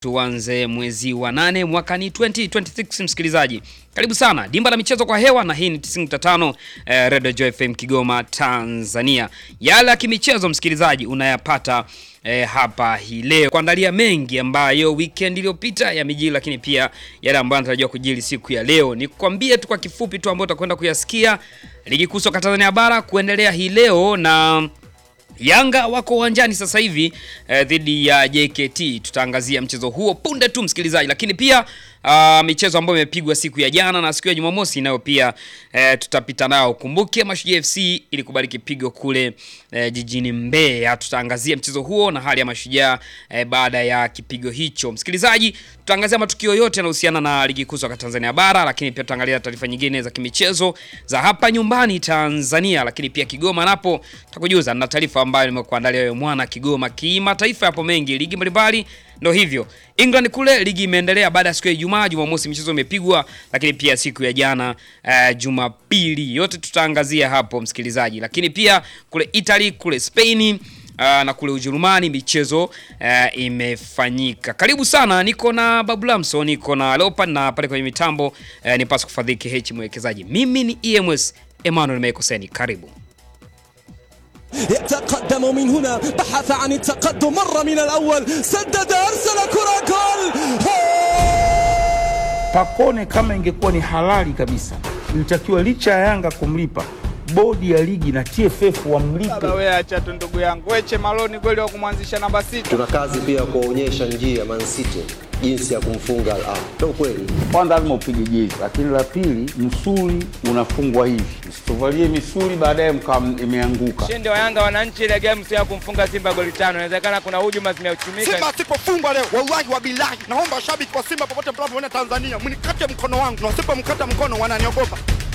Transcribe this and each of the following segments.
Tuanze mwezi wa nane mwaka ni 2026 msikilizaji. Karibu sana. Dimba la michezo kwa hewa na hii ni 95 eh, Radio Joy FM Kigoma Tanzania. Yale ya kimichezo msikilizaji unayapata eh, hapa hii leo. Kuandalia mengi ambayo weekend iliyopita yamejiri lakini pia yale ambayo yanatarajiwa kujiri siku ya leo. Nikwambie tu kwa kifupi tu ambayo utakwenda kuyasikia. Ligi kuu soka Tanzania bara kuendelea hii leo na Yanga wako uwanjani sasa hivi eh, dhidi ya JKT. Tutaangazia mchezo huo punde tu msikilizaji, lakini pia ah, michezo ambayo imepigwa siku ya jana na siku ya Jumamosi nayo pia eh, tutapita nao. Kumbuke Mashujaa FC ilikubali kipigo kule eh, jijini Mbeya. Tutaangazia mchezo huo na hali ya Mashujaa eh, baada ya kipigo hicho. Msikilizaji, tutaangazia matukio yote yanayohusiana na ligi kuu soka Tanzania bara, lakini pia tutaangalia taarifa nyingine za kimichezo za hapa nyumbani Tanzania, lakini pia Kigoma napo tutakujuza na taarifa ambayo nimekuandalia wewe mwana Kigoma. Kimataifa yapo mengi, ligi mbalimbali ndo hivyo. England kule ligi imeendelea baada ya siku ya Ijumaa, Jumamosi michezo imepigwa, lakini pia siku ya jana uh, Jumapili yote tutaangazia hapo msikilizaji, lakini pia kule Italy, kule Spain Uh, na kule Ujerumani michezo uh, imefanyika. Karibu sana, niko na Babu Lamso, niko na Leopard na pale kwenye mitambo uh, ni Pasco Fadhiki H mwekezaji. Mimi ni EMS Emmanuel Mekoseni, karibu. يتقدم من هنا بحث عن التقدم مرة من الأول سدد أرسل كرة جول Pakone kama ingekuwa ni halali kabisa, ilitakiwa licha ya Yanga kumlipa bodi ya ligi na TFF wamlipe. Baba wewe acha tu ndugu yangu. Weche Maloni kweli wa kumwanzisha namba sita. Tuna kazi pia ya kuwaonyesha njia Man City jinsi ya kumfunga Al Ahly. Ndio kweli. Kwanza lazima upige jezi, lakini la pili, msuli unafungwa hivi, msituvalie misuli baadaye mkawa imeanguka. Ushindi wa Yanga wananchi ile game sio ya kumfunga Simba goli tano. Inawezekana kuna hujuma zimeuchumika. Simba asipofungwa leo, wallahi wa bilahi, naomba washabiki wa Simba popote mnapoona Tanzania, mnikate mkono wangu, na wasipomkata mkono wananiogopa.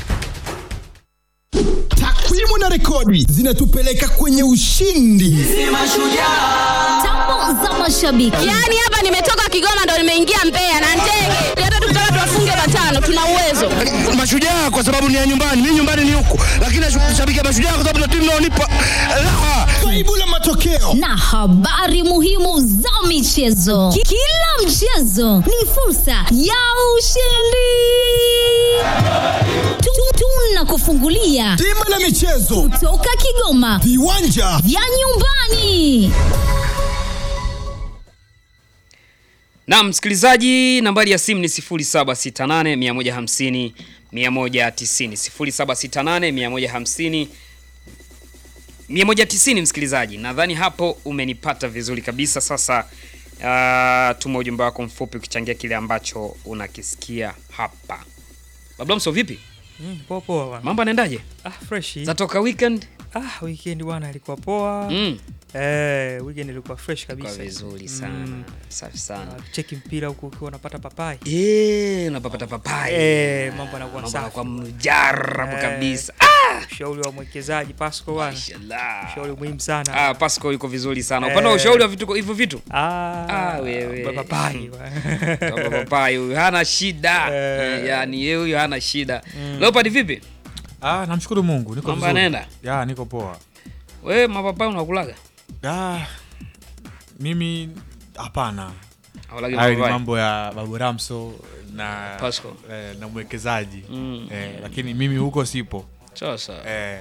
Takwimu na rekodi zinatupeleka kwenye ushindi. Tambo za mashabiki. Yaani hapa nimetoka Kigoma ndo nimeingia Mbeya na ndege. Hata tukitaka tuwafunge matano tuna uwezo. Mashujaa kwa sababu ni ya nyumbani, mimi nyumbani ni huku, lakini nashabikia Mashujaa kwa sababu na timu inaonipa raha. Kaibu la matokeo Na habari muhimu za michezo. Ki- Kila mchezo ni fursa ya ushindi. Tu- Tunakufungulia bima la michezo, toka Kigoma viwanja vya nyumbani. Na msikilizaji, nambari ya simu ni 0768 150 190 0768 150 190. Msikilizaji, nadhani hapo umenipata vizuri kabisa. Sasa uh, tuma ujumbe wako mfupi ukichangia kile ambacho unakisikia hapa. Bablamso, vipi Mm, poa poa bwana. mambo yanaendaje? Ah, fresh. Zatoka weekend? Ah, weekend bwana ilikuwa poa. Mm. Eh, weekend ilikuwa fresh kabisa. Kwa vizuri sana, Mm. safi sana. Ah, Cheki mpira huko ukiwa unapata papai. Eh, unapata papai. Eh, mambo yanakuwa Mambo safi. yanakuwa mjarabu Eh. kabisa. Ushauri wa mwekezaji Pasco bwana. Mashallah. Ushauri muhimu sana. Ah, Pasco yuko vizuri sana. Upande wa Eh. ushauri wa vitu hivyo vitu. Ah, Ah, wewe. baba papai. bwana. Baba papai huyu hana shida. Eh. Yaani yeye huyu hana shida. Leopard vipi? Ah, namshukuru Mungu niko Mambo vizuri. yanaenda? Ya, niko poa. Wewe mapapai unakulaga? Ah, mimi hapana. Haulagi Hayo ni mapapai? mambo ya Babu Ramso na Pasco. eh, na mwekezaji Mm. eh, lakini mimi huko sipo Sawa sawa. eh,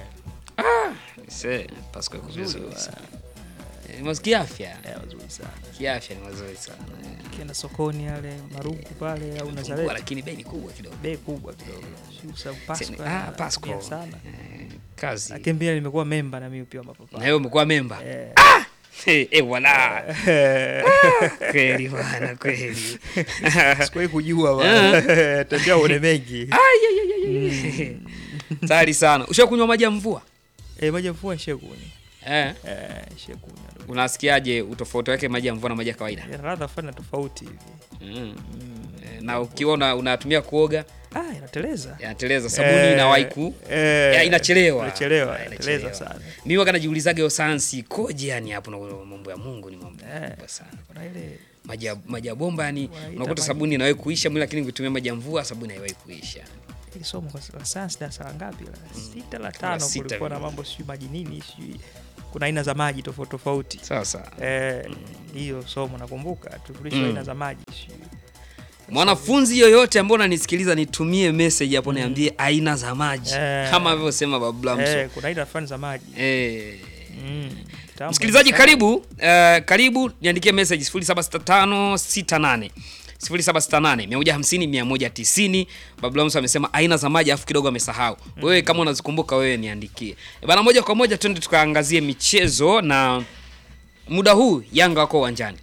Se, Pasco yuko vizuri sana. Eh, Ni kiafya. Eh, wazuri sana. Kiafya ni mazuri sana. Ukienda sokoni yale marugu pale au Kubwa, Nazareti. lakini bei ni kubwa kidogo. Bei kubwa kidogo. Sio sababu Pasco. Sema, yana- Ah, Pasco. anatumia sana. Eh, Kazi. Lakini pia nimekuwa memba na mimi pia wa Na mapapai. wewe umekuwa memba. Eh. Ah! Eh, eh, wala. Kweli bwana, kweli. Sikuwahi kujua bwana. Tembea uone mengi. Ai, ai, ai, ai, ai. Tayari sana. Ushakunywa maji ya mvua? Eh, maji ya mvua shekuni. Eh. Eh, shekuni. Unasikiaje utofauti wake maji ya mvua na maji ya kawaida? Yana ladha fulani tofauti hivi. Mm. Eh, Na ukiona unatumia kuoga Ah, inateleza. yanateleza sabuni Eh, inawahi ku eh, ya, inachelewa. Inachelewa, Eh, inateleza sana. Mimi waga najiulizaga hiyo sayansi ikoje yani hapo na mambo ya Mungu ni mambo makubwa sana. Kuna ile Maji ya maji ya bomba yani Wanaita unakuta maji- sabuni inawahi kuisha mwili lakini ukitumia maji ya mvua sabuni haiwahi kuisha. ili somo kwa la sayansi darasa la ngapi? La sita la La tano sita kulikuwa na vile. mambo sijui maji nini sijui kuna aina za maji tofauti tofauti. Sasa Eh, hiyo somo nakumbuka tulifundishwa Mm. aina za maji. mwanafunzi yoyote ambaye unanisikiliza nitumie message hapo niambie aina za maji Eh. kama alivyosema Babu Lamso. Eh, kuna aina fulani za maji. Eh. Mm. Tamu Msikilizaji kabisa. karibu, eh, karibu niandikie message 076568 0768 150 190. Babu Lamso amesema aina za maji afu kidogo amesahau. Wewe kama unazikumbuka wewe niandikie. E bana, moja kwa moja twende tukaangazie michezo na muda huu Yanga wako uwanjani.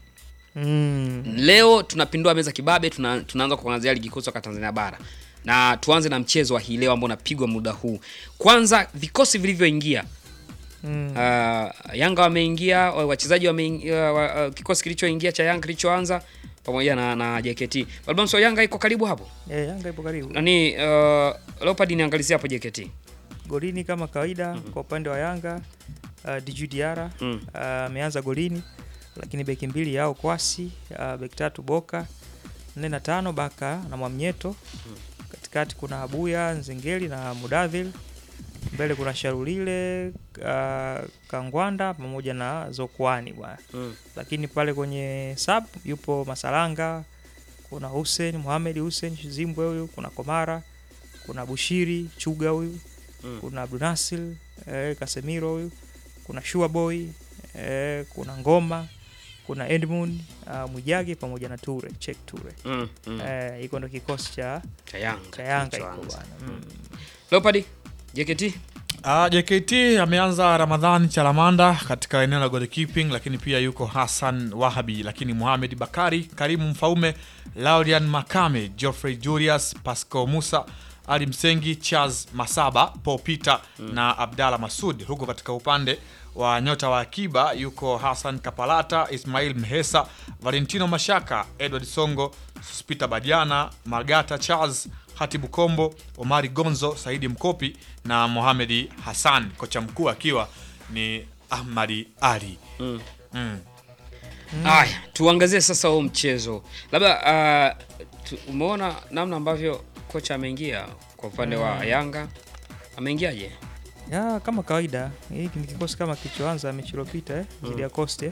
Mm. Leo tunapindua meza kibabe, tuna, tunaanza kuangazia ligi kuu soka Tanzania bara na tuanze na mchezo wa hii leo ambao unapigwa muda huu. Kwanza vikosi vilivyoingia Mm. Uh, Yanga wameingia, wa- wachezaji wameingia, wa- uh, kikosi kilichoingia cha Yanga kilichoanza pamoja na, na JKT. Balbamso Yanga iko karibu hapo. Eh, Yanga ipo karibu. Nani uh, Leopard niangalizia hapo JKT. Golini kama kawaida kwa upande wa Yanga uh, Djigui Diarra Mm. uh, ameanza golini, lakini beki mbili yao Kwasi, uh, beki tatu Boka, nne na tano Baka na Mwamnyeto. Katikati kuna Abuya, Nzengeli na Mudavil. Mbele kuna Sharulile, uh, Kangwanda pamoja na Zokwani bwana. Mm. Lakini pale kwenye sub yupo Masalanga, kuna Hussein Mohamed Hussein Zimbwe huyu, kuna Komara, kuna Bushiri Chuga huyu Mm. kuna Abdunasil eh, Casemiro huyu, kuna Shua Boy eh, kuna Ngoma, kuna Edmund uh, Mwijage pamoja na Ture Chek Ture Mm, mm. eh, hiko ndo kikosi cha Cha Yanga. cha Yanga iko kilichoanza. bwana mm. Leopard JKT. Uh, JKT ameanza Ramadhan Chalamanda katika eneo la goalkeeping, lakini pia yuko Hassan Wahabi, lakini Mohamed Bakari, Karimu Mfaume, Laurian Makame, Geoffrey Julius, Pasco Musa, Ali Msengi, Charles Masaba, Paul Peter na Abdalla Masud. Huko katika upande wa nyota wa akiba yuko Hassan Kapalata, Ismail Mhesa, Valentino Mashaka, Edward Songo, Sospita Badiana, Margata Charles, Hatibu Kombo, Omari Gonzo, Saidi Mkopi na Mohamedi Hassan, kocha mkuu akiwa ni Ahmadi Ali. Mm. Mm. Haya, tuangazie sasa huo mchezo. Labda uh, tu, umeona namna ambavyo kocha ameingia kwa upande wa Mm. Yanga. Ameingiaje? ya kama kawaida hiki ni kikosi kama kilichoanza mechi iliyopita eh, dhidi ya Coste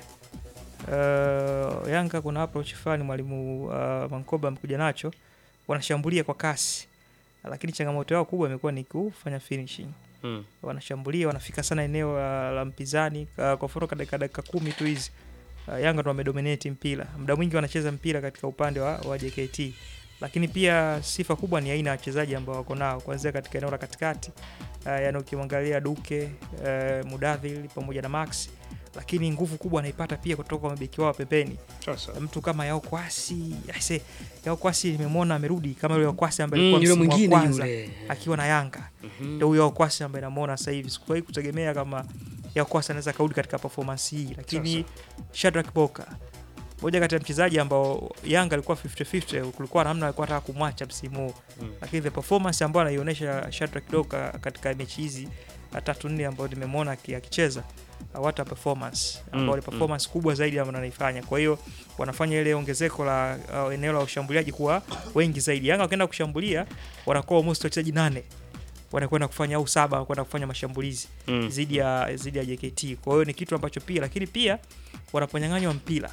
uh, Yanga kuna approach fulani mwalimu uh, Mankoba amekuja nacho wanashambulia kwa kasi lakini changamoto yao kubwa imekuwa ni kufanya finishing Mm. wanashambulia wanafika sana eneo la, la mpinzani uh, kwa mfano katika dakika kumi tu hizi uh, Yanga ndo wamedominate mpira muda mwingi wanacheza mpira katika upande wa, wa JKT lakini pia sifa kubwa ni aina ya wachezaji ambao wako nao kuanzia katika eneo la katikati uh, yani ukimwangalia Duke uh, Mudavil pamoja na Max lakini nguvu kubwa anaipata pia kutoka kwa mabeki wao pembeni Sasa. mtu kama Yao Kwasi aise Yao Kwasi nimemwona amerudi kama yule Yao Kwasi ambaye Mm, alikuwa yule msimu wa mwingine kwanza yule. akiwa na Yanga Mhm. ndio huyo Yao Kwasi ambaye namuona sasa hivi sikuwahi kutegemea kama Yao Kwasi anaweza kaudi katika performance hii lakini Shadrack Boka moja kati ya mchezaji ambao Yanga alikuwa 50-50 kulikuwa namna alikuwa anataka kumwacha msimu huu Mm. lakini the performance ambayo anaionyesha Shadrack Boka katika mechi hizi uh, tatu nne ambayo nimemwona aki- akicheza uh, what a performance ambao ni Mm, performance kubwa zaidi ambayo anaifanya. Kwa hiyo wanafanya ile ongezeko la uh, eneo la ushambuliaji kuwa wengi zaidi. Yanga wakienda kushambulia wanakuwa almost wachezaji nane wanakwenda kufanya au saba kwenda kufanya mashambulizi Mm. zidi ya zidi ya JKT. Kwa hiyo ni kitu ambacho pia, lakini pia wanaponyang'anywa mpira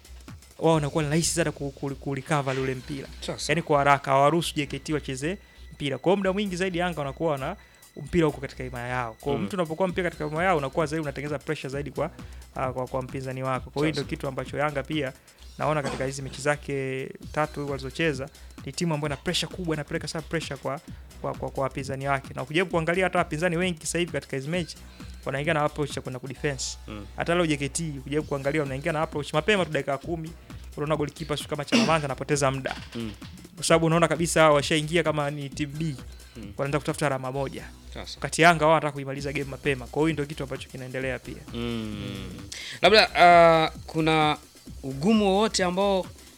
wao wanakuwa ni rahisi sana ku- ku- kurecover ule mpira, Sasa. yaani kwa haraka hawaruhusu JKT wacheze mpira. Kwa hiyo muda mwingi zaidi Yanga wanakuwa na mpira huko katika himaya yao. Kwa hiyo Mm. mtu unapokuwa mpira katika himaya yao unakuwa zaidi unatengeneza pressure zaidi kwa uh, kwa, kwa mpinzani wako. Kwa hiyo Sasa. ndio kitu ambacho Yanga pia naona katika hizi mechi zake tatu walizocheza ni timu ambayo ina pressure kubwa, inapeleka sana pressure kwa kwa kwa, kwa wapinzani wake. Na ukijaribu kuangalia hata wapinzani wengi sasa hivi katika hizi mechi wanaingia na approach ya kwenda kudefense. Mm. Hata leo JKT ukijaribu kuangalia wanaingia na approach mapema tu dakika kumi unaona golikipa sio kama Chalamanda anapoteza muda Mm. kwa sababu unaona kabisa washaingia kama ni timu B Mm. wanaenda kutafuta alama moja Sasa. wakati Yanga wao wanataka kuimaliza game mapema. Kwa hiyo ndio kitu ambacho kinaendelea pia. Mm. Labda uh, kuna ugumu wowote ambao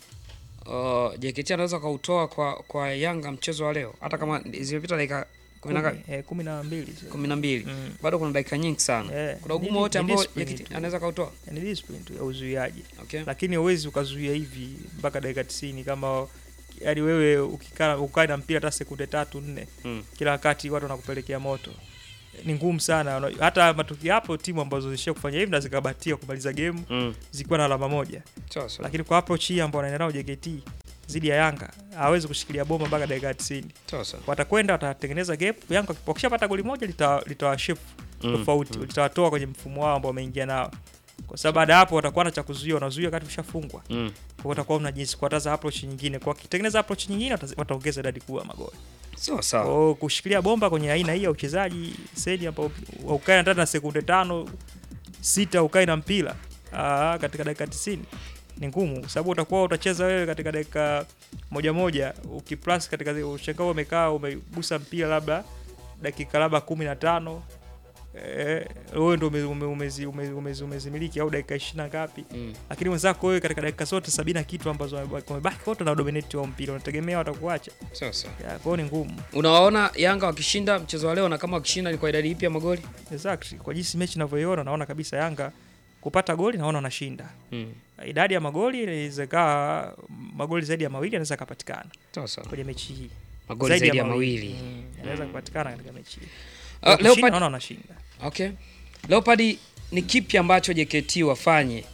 uh, JKT anaweza kautoa kwa kwa Yanga mchezo wa leo, hata kama zimepita dakika kumi na Kumi, ngapi? eh, kumi na mbili kumi na mbili Mm. bado kuna dakika nyingi sana. Eh, Kuna ni- ugumu ni- wote ni ambao discipline JKT tu. anaweza kautoa. ni discipline tu ya uzuiaji Okay. lakini huwezi ukazuia hivi mpaka dakika 90 kama yani wewe ukikaa ukae na mpira hata sekunde tatu nne Mm. kila wakati watu wanakupelekea moto ni ngumu sana Una- hata matukio hapo timu ambazo zishia kufanya hivi na zikabahatika kumaliza game Mm. zikiwa na alama moja Sawa sawa. lakini kwa approach hii ambao wanaenda nao JKT zidi ya Yanga hawezi kushikilia bomba mpaka dakika 90 Sawa sawa. watakwenda watatengeneza gap Yanga wakishapata goli moja lita- litawashift Mm, tofauti litawatoa kwenye mfumo wao ambao wameingia nao kwa sababu baada ya hapo watakuwa na cha kuzuia wanazuia wakati ushafungwa Mm. kwa watakuwa mna jinsi kuataza approach nyingine kwa wakitengeneza approach nyingine watazi- wataongeza idadi kubwa ya magoli Sawa sawa. kwa kushikilia bomba kwenye aina hii ya uchezaji sedi ambao ukae ndani na sekunde tano sita ukae na mpira aa, katika dakika 90 ni ngumu kwa sababu utakuwa utacheza wewe katika dakika moja moja ukiplus katika ushangaa umekaa umegusa mpira labda dakika labda kumi na tano eh, wewe ndo ume- ume- umezi- ume- umezi- umezimiliki au dakika ishirini na ngapi Mm. lakini wenzako wewe katika dakika zote sabini na kitu ambazo wamebaki wamebaki wote na dominate wa mpira unategemea watakuacha Sawa sawa. Ya, kwa hiyo ni ngumu Unawaona Yanga wakishinda mchezo wa leo na kama wakishinda ni kwa idadi ipi ya magoli? exactly. kwa jinsi mechi inavyoiona naona kabisa Yanga kupata goli naona wanashinda Mm. idadi ya magoli inaweza kaa magoli zaidi ya mawili yanaweza kapatikana Sawa sawa. kwenye mechi hii Magoli zaidi ya mawili. Mm, yanaweza kupatikana katika mechi hii Uh, Wakishinda, Leopard- naona wanashinda Okay. Leopard ni kipi ambacho JKT wafanye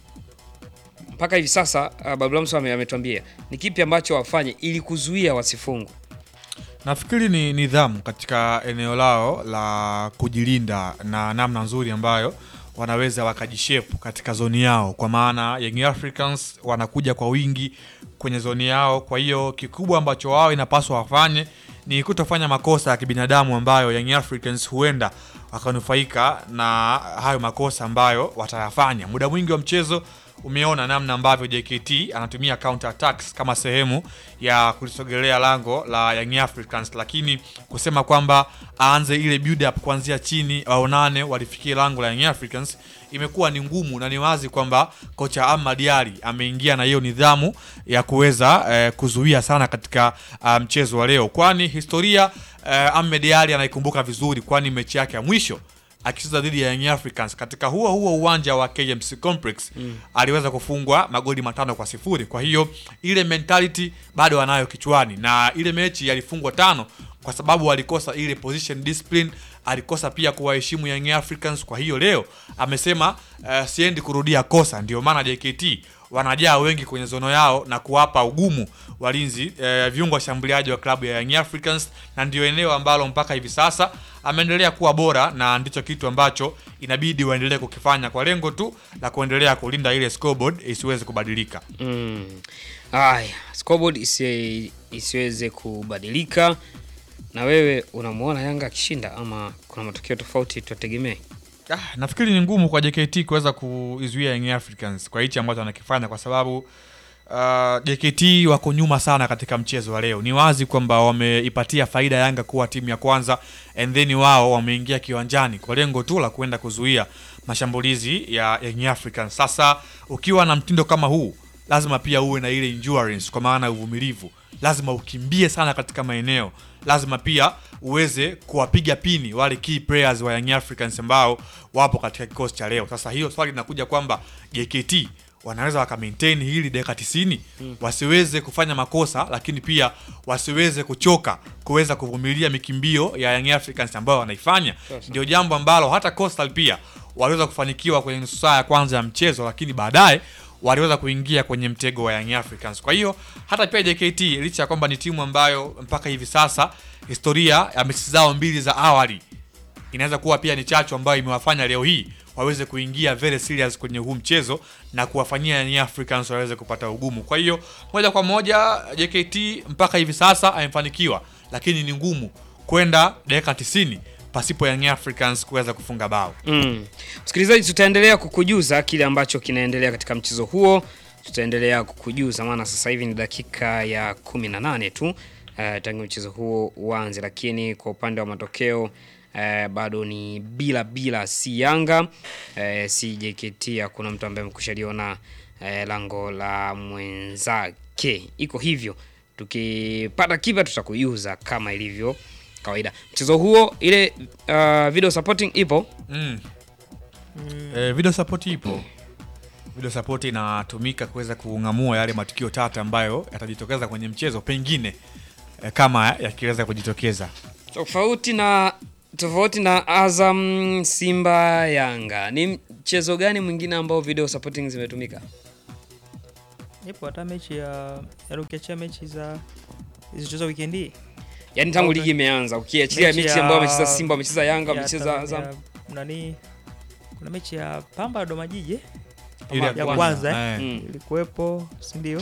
mpaka hivi sasa? Uh, Bablamso ame- ametuambia ni kipi ambacho wafanye ili kuzuia wasifungwe. Nafikiri ni nidhamu katika eneo lao la kujilinda na namna nzuri ambayo wanaweza wakajishepu katika zoni yao, kwa maana Young Africans wanakuja kwa wingi kwenye zoni yao. Kwa hiyo kikubwa ambacho wao inapaswa wafanye ni kutofanya makosa ya kibinadamu ambayo Young Africans huenda wakanufaika na hayo makosa ambayo watayafanya. Muda mwingi wa mchezo umeona namna ambavyo JKT anatumia counter attacks kama sehemu ya kulisogelea lango la Young Africans, lakini kusema kwamba aanze ile build up kuanzia chini waonane walifikia lango la Young Africans imekuwa ni ngumu, na ni wazi kwamba kocha Ahmad Ally ameingia na hiyo nidhamu ya kuweza eh, kuzuia sana katika ah, mchezo wa leo, kwani historia eh, Ahmed Ally anaikumbuka vizuri, kwani mechi yake ya mwisho akicheza dhidi ya Young Africans katika huo huo uwanja wa KMC Complex Mm. aliweza kufungwa magoli matano kwa sifuri. Kwa hiyo ile mentality bado anayo kichwani, na ile mechi alifungwa tano kwa sababu alikosa ile position discipline, alikosa pia kuwaheshimu Young Africans. Kwa hiyo leo amesema uh, siendi kurudia kosa, ndio maana JKT wanajaa wengi kwenye zono yao na kuwapa ugumu walinzi eh, viungo washambuliaji wa klabu ya Young Africans, na ndio eneo ambalo mpaka hivi sasa ameendelea kuwa bora, na ndicho kitu ambacho inabidi waendelee kukifanya kwa lengo tu la kuendelea kulinda ile scoreboard isiweze kubadilika. Mm. Haya, scoreboard isi, isiweze kubadilika. Na wewe unamuona Yanga akishinda ama kuna matokeo tofauti tutegemee? Ah, nafikiri ni ngumu kwa JKT kuweza kuizuia Young Africans kwa hichi ambacho wanakifanya kwa sababu uh, JKT wako nyuma sana katika mchezo wa leo. Ni wazi kwamba wameipatia faida Yanga kuwa timu ya kwanza and then wao wameingia kiwanjani kwa lengo tu la kuenda kuzuia mashambulizi ya Young Africans. Sasa ukiwa na mtindo kama huu lazima pia uwe na ile endurance kwa maana ya uvumilivu. Lazima ukimbie sana katika maeneo, lazima pia uweze kuwapiga pini wale key players wa Young Africans ambao wapo katika kikosi cha leo. Sasa hiyo swali linakuja kwamba JKT wanaweza waka maintain hili dakika 90 Mm. wasiweze kufanya makosa, lakini pia wasiweze kuchoka kuweza kuvumilia mikimbio ya Young Africans ambayo wanaifanya. Sasa. Ndio jambo ambalo hata Coastal pia waliweza kufanikiwa kwenye nusu saa ya kwanza ya mchezo, lakini baadaye waliweza kuingia kwenye mtego wa Young Africans. Kwa hiyo hata pia JKT licha ya kwamba ni timu ambayo mpaka hivi sasa historia ya mechi zao mbili za awali inaweza kuwa pia ni chachu ambayo imewafanya leo hii waweze kuingia very serious kwenye huu mchezo na kuwafanyia Young Africans waweze kupata ugumu. Kwa hiyo moja kwa moja JKT mpaka hivi sasa amefanikiwa, lakini ni ngumu kwenda dakika 90 pasipo Young Africans kuweza kufunga bao. Mm. Msikilizaji, tutaendelea kukujuza kile ambacho kinaendelea katika mchezo huo. Tutaendelea kukujuza maana sasa hivi ni dakika ya 18 tu uh, tangu mchezo huo uanze, lakini kwa upande wa matokeo uh, bado ni bila bila, si Yanga uh, si JKT. Hakuna mtu ambaye amekushaliona uh, lango la mwenzake, iko hivyo. Tukipata kipa tutakujuza kama ilivyo kawaida. Mchezo huo ile uh, video supporting ipo Mm. Eh, video support ipo. Video support inatumika kuweza kung'amua yale matukio tata ambayo yatajitokeza kwenye mchezo pengine eh, kama yakiweza kujitokeza. tofauti na tofauti na Azam, Simba, Yanga, ni mchezo gani mwingine ambao video supporting zimetumika? Ipo hata mechi ya yaani ukiachia mechi za zilizochezwa weekend hii. Yaani tangu Au ligi imeanza, ukiachilia mechi ya- ambayo wamecheza Simba, wamecheza Yanga, ya wamecheza Tanzania- Azam. Nani kuna mechi ya Pamba Dodoma Jiji eh? Ile ya ya kwanza, kwanza eh. eh? Mm. ilikuwepo, si ndio?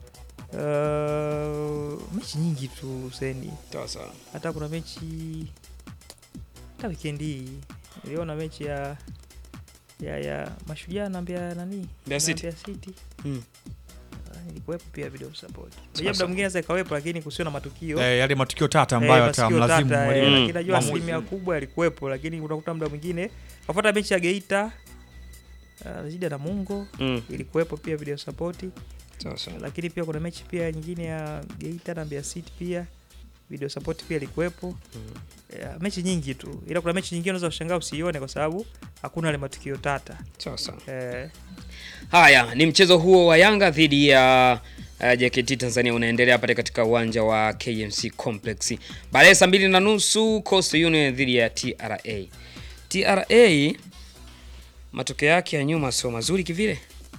Uh, mechi nyingi tu Huseni. Sawa sawa. hata kuna mechi hata weekend hii niliona mechi ya ya ya mashujaa na Mbeya nani Mbeya na City. Mbeya City Mm. Ah, ilikuwepo pia video support Sawa, unajua muda sawa. mwingine sasa ikawepo lakini kusio na matukio Eh, yale matukio tata Eh, ambayo matukio atamlazimu tata, eh, mwalimu. lakini najua Maamuzi. asilimia kubwa yalikuwepo lakini unakuta muda mwingine kafuata mechi ya Geita uh, zidi ya Namungo Mm. ilikuwepo pia video support Sawa sawa. lakini pia kuna mechi pia nyingine ya Geita na Mbeya City pia video support pia ilikuwepo ya, mechi nyingi tu ila kuna mechi nyingine unaweza kushangaa usiione kwa sababu hakuna ile matukio tata Sawa sawa. eh, Haya, ni mchezo huo wa Yanga dhidi ya uh, JKT Tanzania unaendelea pale katika uwanja wa KMC Complex. Baadaye saa mbili na nusu Coastal Union dhidi ya TRA. TRA matokeo yake ya nyuma sio mazuri kivile.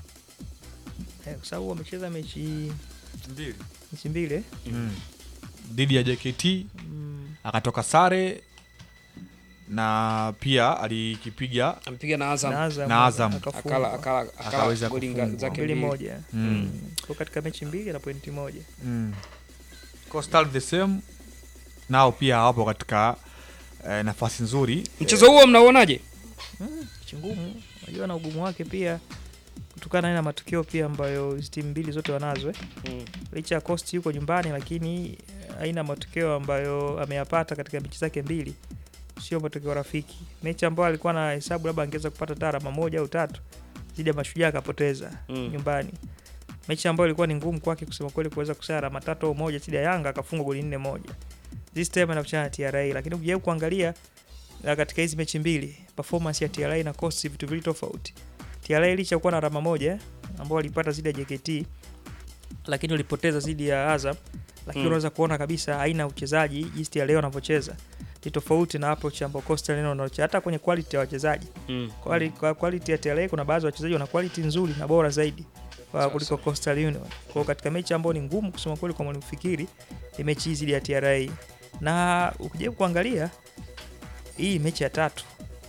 eh, kwa sababu wamecheza mechi Mbili. mechi mbili eh. Mm. dhidi ya JKT mm, akatoka sare na pia alikipiga Amepiga na Azam. na Azam, Na Azam. akafungwa. Akala akala akala Akaweza goli nga- kufungwa. zake mbili mbili. moja Mm. mm. kwa katika mechi mbili na pointi moja mm. Coastal the same nao pia hawapo katika eh, nafasi nzuri Mchezo huo mnauonaje? mm, mechi ngumu unajua na ugumu wake pia kutokana na matukio pia ambayo hizi timu mbili zote wanazo eh. Mm. licha ya Coast yuko nyumbani lakini eh, haina matokeo ambayo ameyapata katika mechi zake mbili, sio matokeo rafiki. Mechi ambayo alikuwa na hesabu labda angeweza kupata hata alama moja au tatu dhidi ya Mashujaa akapoteza Mm. nyumbani. Mechi ambayo ilikuwa ni ngumu kwake kusema kweli kuweza kusara alama tatu au moja dhidi ya Yanga akafungwa goli nne moja. This time anakutana na TRA, lakini ukijaribu kuangalia na katika hizi mechi mbili performance ya TRA na Coast vitu vili tofauti. TRA licha ya kuwa na alama moja ambao walipata dhidi ya JKT lakini walipoteza dhidi ya Azam, lakini Mm. unaweza kuona kabisa aina ya uchezaji jinsi TRA wanavyocheza ni tofauti na approach ambayo Coastal Union wanaocheza, hata kwenye quality ya wachezaji Mm. Quali, kwa quality ya TRA kuna baadhi ya wachezaji wana quality nzuri na bora zaidi kwa kuliko Coastal Union. Kwa hiyo katika mechi ambayo ni ngumu kusema kweli kwa mwalimu Fikiri ni mechi hizi dhidi ya TRA, na ukijaribu kuangalia hii mechi ya tatu,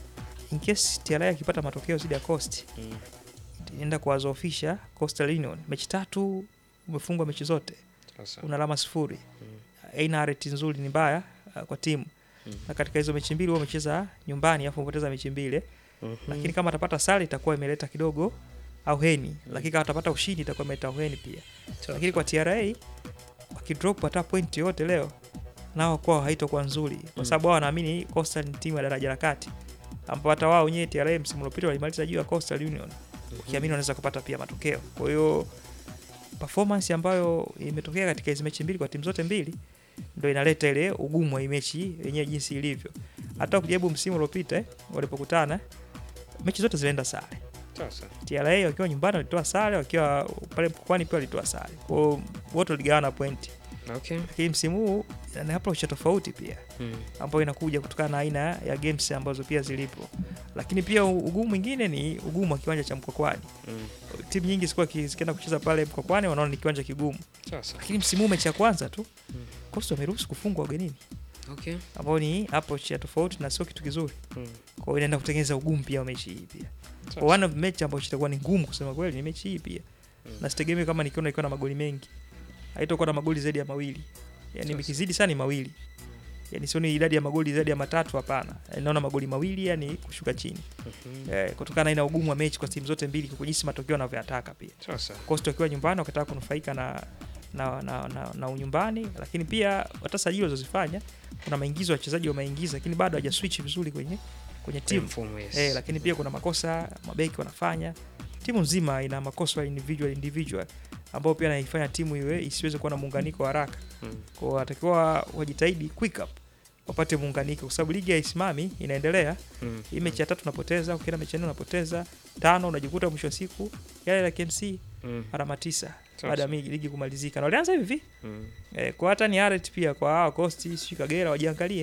in case TRA akipata matokeo dhidi ya Coast Mm. itaenda kuwazoofisha Coastal Union. Mechi tatu umefungwa mechi zote, Sasa. una alama sifuri, aina rate nzuri, ni mbaya uh, kwa timu na katika hizo mechi mbili wewe umecheza nyumbani afu umepoteza mechi mbili Mhm. lakini kama atapata sare itakuwa imeleta kidogo auheni lakini kama atapata ushindi itakuwa imeleta auheni pia lakini kwa TRA wakidrop hata point yote leo nao kwao haitakuwa nzuri kwa sababu wao wanaamini Coastal ni timu ya daraja la kati ambapo hata wao wenyewe TRA msimu uliopita walimaliza juu ya Coastal Union ukiamini wanaweza kupata pia matokeo kwa hiyo performance ambayo imetokea katika hizi mechi mbili kwa timu zote mbili ndo inaleta ile ugumu wa hii mechi yenyewe jinsi ilivyo. Hata ukijaribu msimu uliopita eh, walipokutana mechi zote zilienda sare. Sasa. TRA wakiwa nyumbani walitoa sare, wakiwa pale mkoani pia walitoa sare. Kwa hiyo wote waligawana pointi. Okay. Lakini msimu huu ni approach ya tofauti pia Mm. ambayo inakuja kutokana na aina ya games ambazo pia zilipo. Lakini pia u- ugumu mwingine ni ugumu wa kiwanja cha Mkwakwani. Mm. Timu nyingi zikuwa zikienda kucheza pale Mkwakwani wanaona ni kiwanja kigumu. Sasa. Lakini msimu huu mechi ya kwanza tu Coastal wameruhusu kufungwa ugenini Okay. ambao ni approach ya tofauti na sio kitu kizuri. Mm. Kwa hiyo inaenda kutengeneza ugumu pia wa mechi hii pia. Sasa. Kwa one of mechi ambayo itakuwa ni ngumu kusema kweli ni mechi hii pia. Na sitegemei kama nikiona ikiwa na magoli mengi. Haitakuwa na magoli zaidi ya mawili. Yaani Sasa. ikizidi sana ni mawili. Yaani sio ni idadi ya magoli zaidi ya matatu hapana. Yaani naona magoli mawili yani kushuka chini. Mhm. Eh, kutokana na ina ugumu wa mechi kwa timu zote mbili kwa jinsi matokeo yanavyoyataka pia. Sasa. Coastal wakiwa nyumbani wakataka kunufaika na na, na, na, na unyumbani, lakini pia hata sajili walizozifanya kuna maingizo ya wachezaji wameingiza, lakini bado hawaja switch vizuri kwenye kwenye timu Mfumo, yes. eh, lakini pia kuna makosa mabeki wanafanya. Timu nzima ina makosa ya individual individual ambao pia naifanya timu iwe isiweze kuwa na muunganiko wa haraka. Mm. Kwa hiyo watakiwa wajitahidi quick up wapate muunganiko, kwa sababu ligi haisimami, inaendelea. Mm. Hii mechi ya tatu unapoteza, ukienda mechi ya nne unapoteza, tano unajikuta mwisho wa siku yale la KMC Mm. alama tisa Sasa. baada ya mi- ligi kumalizika, na walianza hivi hivi Mm. eh, kwa hata ni Aret pia kwa hawa Coast sijui Kagera wajiangalie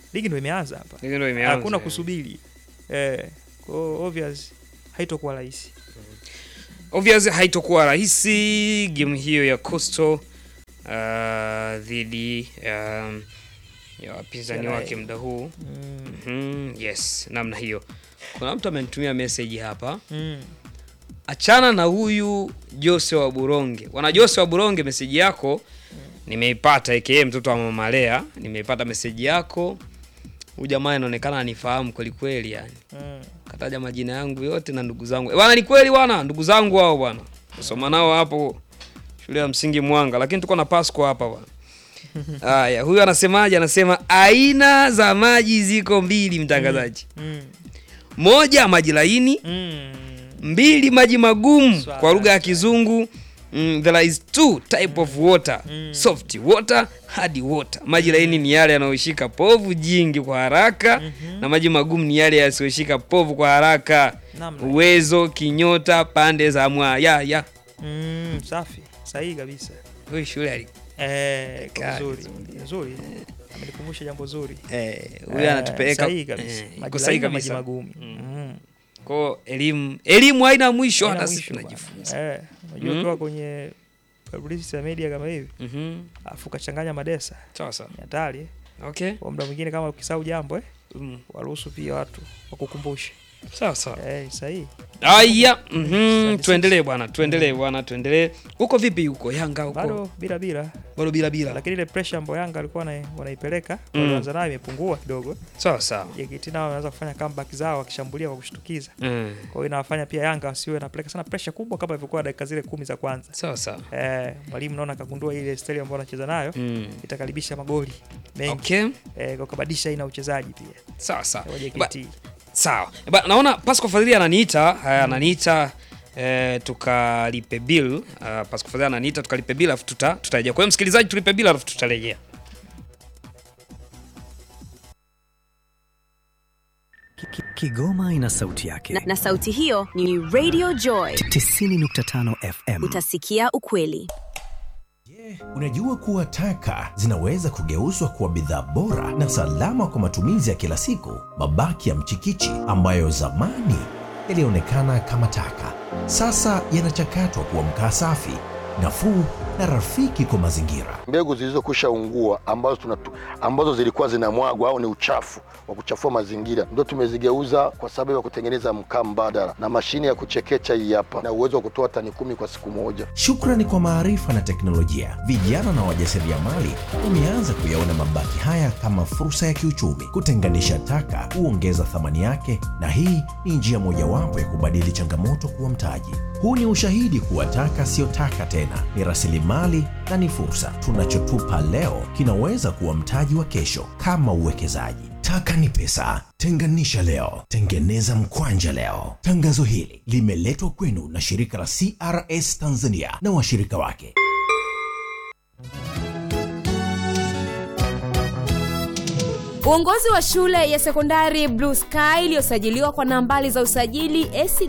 ligi ndo imeanza hapa Ligi ndo imeanza, hakuna eh. kusubiri eh, kwa hiyo obvious haitokuwa rahisi obvious haitokuwa rahisi game hiyo ya Coastal uh, dhidi um, ya wapinzani TRA. wake muda huu Mm. Mhm, yes namna hiyo kuna mtu amenitumia message hapa Mm. achana na huyu Jose wa Buronge wana Jose wa Buronge meseji yako nimeipata aka mtoto wa mama Lea nimeipata meseji yako huyu jamaa inaonekana anifahamu kweli kweli yani Mm. kataja majina yangu yote na ndugu zangu bwana ni kweli bwana ndugu zangu hao bwana kusoma nao hapo shule ya msingi Mwanga lakini tuko na Pasco hapa bwana haya huyu anasemaje anasema aina za maji ziko mbili mtangazaji Mm. moja maji laini Mm. mbili maji magumu Swala, kwa lugha ya kizungu mm, there is two type of water soft water hard water maji laini ni yale yanayoshika povu jingi kwa haraka na maji magumu ni yale yasiyoshika povu kwa haraka Namna. uwezo kinyota pande za mwaya ya Mm, safi sahihi kabisa huyu shule ali eh, kwa Kali nzuri nzuri amenikumbusha jambo zuri eh, huyu Eh, anatupeleka sahihi kabisa eh, iko maji sahihi laini na maji kabisa magumu mm. kwao elimu elimu haina mwisho Haina hata mwisho sisi bwana. tunajifunza eh, unajua Mm. ukiwa kwenye publicity ya media kama hivi Mhm. afu ukachanganya madesa sawa sawa ni hatari eh. okay kwa muda mwingine kama ukisahau jambo eh, Mm. waruhusu pia watu wakukumbushe sawa sawa eh, sahihi Aya, mhm, tuendelee bwana, tuendelee bwana, tuendelee. Uko vipi huko Yanga huko? bado bila bila Bado bila bila. lakini ile pressure ambayo Yanga alikuwa wana- wanaipeleka Mm. walianza nayo imepungua kidogo. Sawa sawa. JKT nao wanaanza kufanya comeback zao wakishambulia kwa kushtukiza. Mm. Kwa hiyo inawafanya pia Yanga wasiwe napeleka sana pressure kubwa kama ilivyokuwa dakika zile kumi za kwanza. Sawa sawa. Eh, mwalimu naona akagundua ile style ambayo anacheza nayo Mm. itakaribisha magoli mengi. Okay. Eh, kwa kubadilisha aina ya uchezaji pia. Sawa sawa. Wa Ba, JKT. sawa. Ba, naona Pascal Fadhili ananiita, haya ananiita eh, tukalipe bill. Uh, Pascal Fadhili ananiita tukalipe bill alafu tuta tutarejea. Kwa hiyo msikilizaji tulipe bill alafu tutarejea. Kigoma ina sauti yake na, na sauti hiyo ni Radio Joy 90.5 FM. utasikia ukweli Unajua kuwa taka zinaweza kugeuzwa kuwa bidhaa bora na salama kwa matumizi ya kila siku. Mabaki ya mchikichi ambayo zamani yalionekana kama taka, sasa yanachakatwa kuwa mkaa safi, nafuu na rafiki kwa mazingira. mbegu zilizokwisha ungua ambazo, tunatu, ambazo zilikuwa zinamwagwa au ni uchafu wa kuchafua mazingira ndio tumezigeuza kwa sababu ya kutengeneza mkaa mbadala na mashine ya kuchekecha hii hapa na uwezo wa kutoa tani kumi kwa siku moja. Shukrani kwa maarifa na teknolojia, vijana na wajasiriamali wameanza kuyaona mabaki haya kama fursa ya kiuchumi. Kutenganisha taka huongeza thamani yake, na hii ni njia mojawapo ya kubadili changamoto kuwa mtaji. Huu ni ushahidi kuwa taka siyo taka tena, ni rasilimali na ni fursa. Tunachotupa leo kinaweza kuwa mtaji wa kesho, kama uwekezaji. Taka ni pesa. Tenganisha leo, tengeneza mkwanja leo. Tangazo hili limeletwa kwenu na shirika la CRS Tanzania na washirika wake. Uongozi wa shule ya sekondari Blue Sky iliyosajiliwa kwa nambari za usajili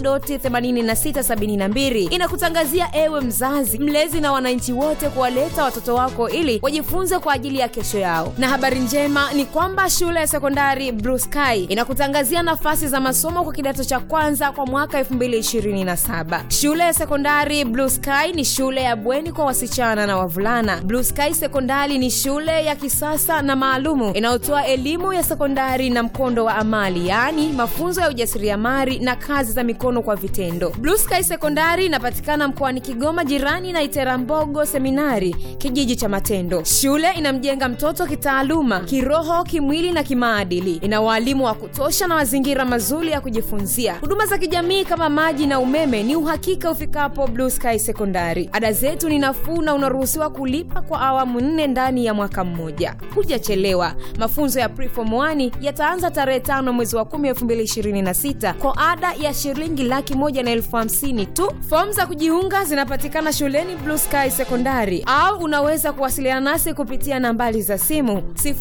AC.8672 inakutangazia ewe mzazi, mlezi na wananchi wote kuwaleta watoto wako ili wajifunze kwa ajili ya kesho yao. Na habari njema ni kwamba shule ya sekondari Blue Sky inakutangazia nafasi za masomo kwa kidato cha kwanza kwa mwaka 2027. Shule ya sekondari Blue Sky ni shule ya bweni kwa wasichana na wavulana. Blue Sky Sekondari ni shule ya kisasa na maalumu inayotoa elimu ya sekondari na mkondo wa amali, yaani mafunzo ya ujasiriamali na kazi za mikono kwa vitendo. Blue Sky Sekondari inapatikana mkoani Kigoma, jirani na Iterambogo Seminari, kijiji cha Matendo. Shule inamjenga mtoto kitaaluma, kiroho, kimwili na kimaadili. Ina waalimu wa kutosha na mazingira mazuri ya kujifunzia. Huduma za kijamii kama maji na umeme ni uhakika ufikapo Blue Sky Sekondari. Ada zetu ni nafuu na unaruhusiwa kulipa kwa awamu nne ndani ya mwaka mmoja. Hujachelewa. Mafunzo ya Preform 1 yataanza tarehe tano mwezi wa 10 2026 kwa ada ya shilingi laki moja na elfu hamsini tu. Fomu za kujiunga zinapatikana shuleni Blue Sky Sekondari au unaweza kuwasiliana nasi kupitia nambari za simu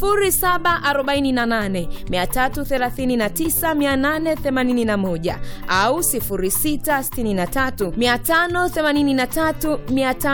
0748 339 881 au 0663 583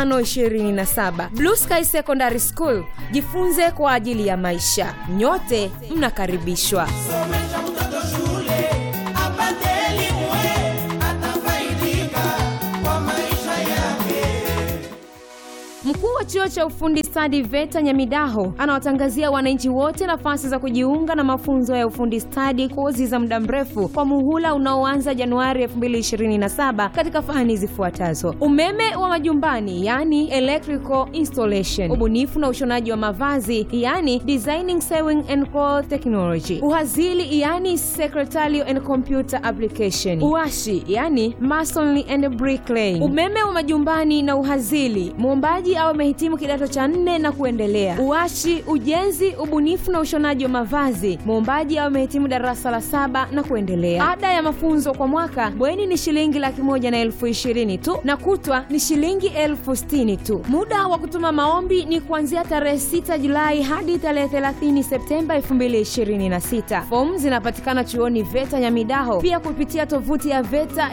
527. Blue Sky Secondary School, jifunze kwa ajili ya maisha. Nyote nyote mnakaribishwa Somesha mtoto shule apate elimu, atafaidika kwa maisha yake. Mkuu wa chuo cha ufundi stadi VETA Nyamidaho anawatangazia wananchi wote nafasi za kujiunga na mafunzo ya ufundi stadi, kozi za muda mrefu kwa muhula unaoanza Januari 2027 katika fani zifuatazo: umeme wa majumbani, yani electrical installation, ubunifu na ushonaji wa mavazi, yani designing sewing and cloth technology, uhazili, yani secretarial and computer application, uashi, yani masonry and bricklaying, umeme wa majumbani na uhazili, muombaji au amehitimu kidato cha nne na kuendelea. Uashi, ujenzi, ubunifu na ushonaji wa mavazi, muombaji au amehitimu darasa la saba na kuendelea. Ada ya mafunzo kwa mwaka bweni ni shilingi laki moja na elfu ishirini tu na kutwa ni shilingi elfu sitini tu. Muda wa kutuma maombi ni kuanzia tarehe 6 Julai hadi tarehe 30 Septemba 2026. Fomu zinapatikana chuoni VETA Nyamidaho, pia kupitia tovuti ya VETA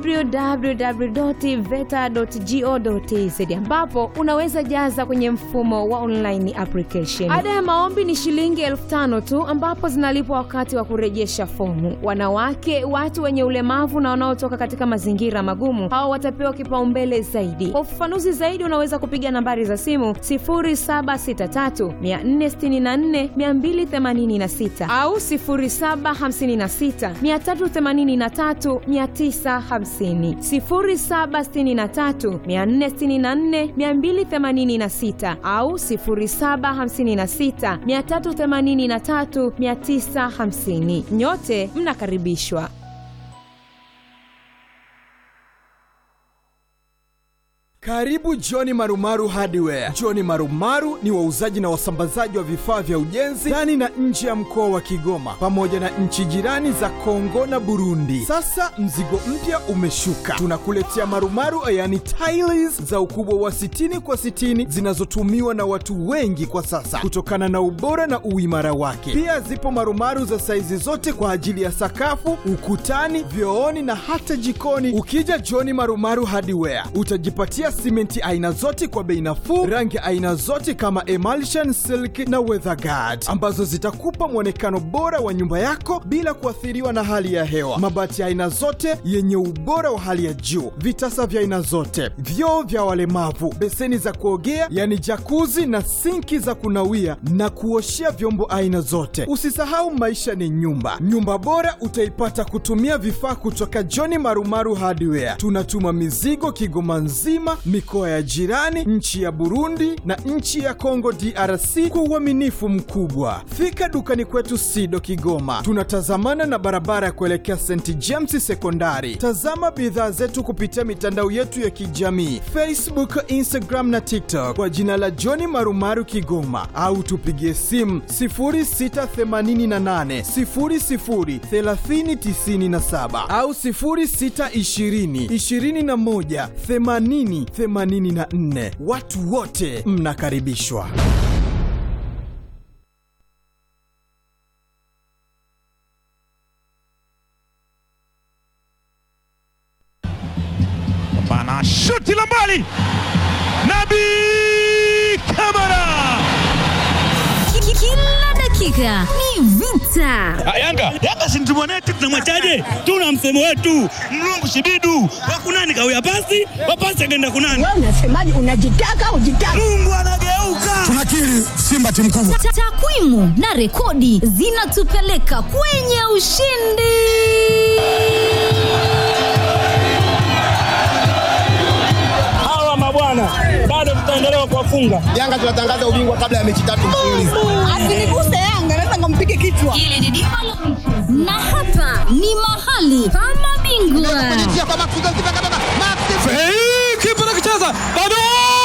www.veta.go.tz ambapo unaweza jaza kwenye mfumo wa online application. Ada ya maombi ni shilingi elfu tano tu ambapo zinalipwa wakati wa kurejesha fomu. Wanawake, watu wenye ulemavu na wanaotoka katika mazingira magumu, hao watapewa kipaumbele zaidi. Kwa ufafanuzi zaidi, unaweza kupiga nambari za simu 0763 464 286 au 0756 383 950, 0763 464 286 au 0756 383 950. Nyote mnakaribishwa. Karibu Johni Marumaru Hardware. Johni Marumaru ni wauzaji na wasambazaji wa vifaa vya ujenzi ndani na nje ya mkoa wa Kigoma pamoja na nchi jirani za Kongo na Burundi. Sasa mzigo mpya umeshuka, tunakuletea marumaru, yani tiles za ukubwa wa 60 kwa 60 zinazotumiwa na watu wengi kwa sasa kutokana na ubora na uimara wake. Pia zipo marumaru za saizi zote kwa ajili ya sakafu, ukutani, vyooni na hata jikoni. Ukija Johni Marumaru Hardware utajipatia simenti aina zote kwa bei nafuu, rangi aina zote kama emulsion, silk na weatherguard ambazo zitakupa mwonekano bora wa nyumba yako bila kuathiriwa na hali ya hewa. Mabati ya aina zote yenye ubora wa hali ya juu, vitasa vya aina zote, vyoo vya walemavu, beseni za kuogea yani jakuzi na sinki za kunawia na kuoshea vyombo aina zote. Usisahau maisha ni nyumba. Nyumba bora utaipata kutumia vifaa kutoka John Marumaru Hardware. Tunatuma mizigo Kigoma nzima, mikoa ya jirani, nchi ya Burundi na nchi ya Kongo DRC kwa uaminifu mkubwa. Fika dukani kwetu Sido Kigoma, tunatazamana na barabara ya kuelekea St James Sekondari. Tazama bidhaa zetu kupitia mitandao yetu ya kijamii Facebook, Instagram na TikTok kwa jina la John Marumaru Kigoma, au tupigie simu 0688 00 3097 au 0620 21 80 84. Watu wote mnakaribishwa. Bana shuti la mbali, Nabi Kamara. Kila dakika ni vita. Yanga Yanga si mtu mwanetu, tunamwachaje? Tuna msemo wetu mlungu shibidu wakunani kawia pasi wapasi akaenda kunani. Wewe unasemaje? Unajitaka ujitaka? Mungu anageuka. Tunakiri Simba timu kubwa. Ta- Takwimu na rekodi zinatupeleka kwenye ushindi. Hawa mabwana bado tutaendelea kuwafunga. Yanga tunatangaza ubingwa kabla ya mechi tatu mfululizo. Asiniguse Yanga, naweza nikampige kichwa. Hili ni dimba la michezo. na hapa ni mahali pa mabingwa. kipa nakicheza bado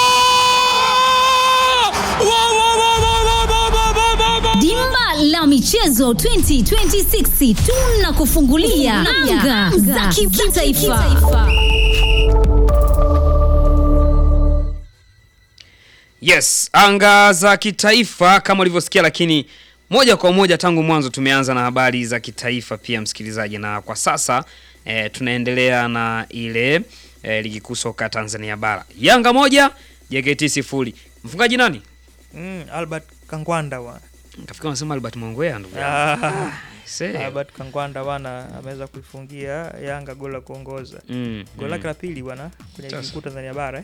Wa, wa, wa, wa, wa, wa, wa, wa, wa, wa. Dimba la michezo 2026 tunakufungulia anga za kimataifa. Yes, anga za kitaifa kama ulivyosikia, lakini moja kwa moja tangu mwanzo tumeanza na habari za kitaifa pia, msikilizaji, na kwa sasa eh, tunaendelea na ile eh, ligi kuu soka Tanzania bara. Yanga moja JKT sifuri. Mfungaji nani? Mm, Albert Kangwanda bwana. Kafikiri unasema Albert Mwangwea ndugu yangu. Ah, see. Albert Kangwanda bwana ameweza kuifungia Yanga goli la kuongoza Mm, goli lake mm. la pili bwana kwenye ligi Sasa. kuu Tanzania bara eh.